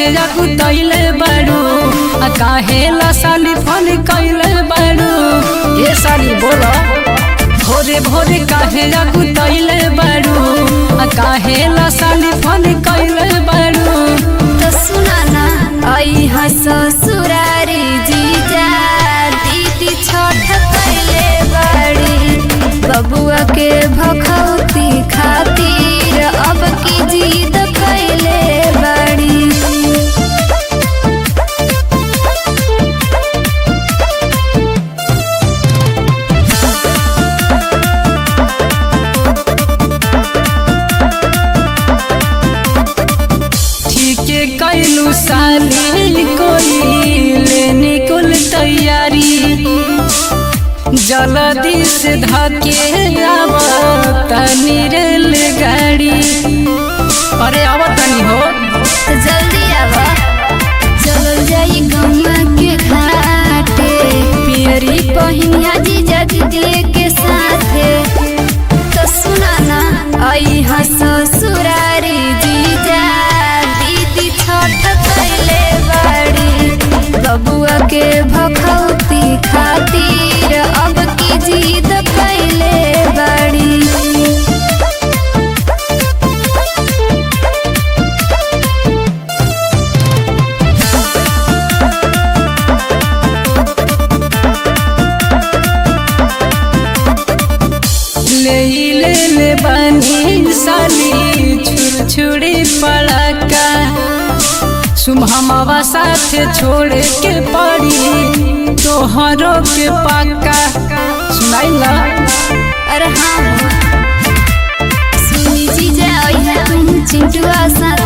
काहे जाकू तैले बारू आ काहे ला साली फोन कैले बारू ये साली बोलो भोरे भोरे काहे जाकू तैले बारू आ काहे ला साली फोन कैले बारू तो सुना ना आई हा ससुरारी जीजा दीदी छठ कैले बड़ी बबुआ के भखौती खातिर अब की जीद कैले बड़ी ठीके कैलू साली कोई लेने कुल तैयारी जल्दी से धके आव तनी रेल गाड़ी अरे आव तनी हो तो जल्दी आवा चल जाई गंगा के घाटे पियरी पहिनिया जीजा दीदी के साथे तो सुना ना आई हा ससुरारी जीजा दीदी छठ कैले बड़ी बबुआ के भखौती खातिर अब की जीद कैले बड़ी ले ले ले बनी साली छुर छुरी पड़का सुमहमवा साथे छोड़ के पड़ी तोहरो के पक्का सुनाइला अरे हाँ सुनी जीजा आई है तुम चिंटुआ साथ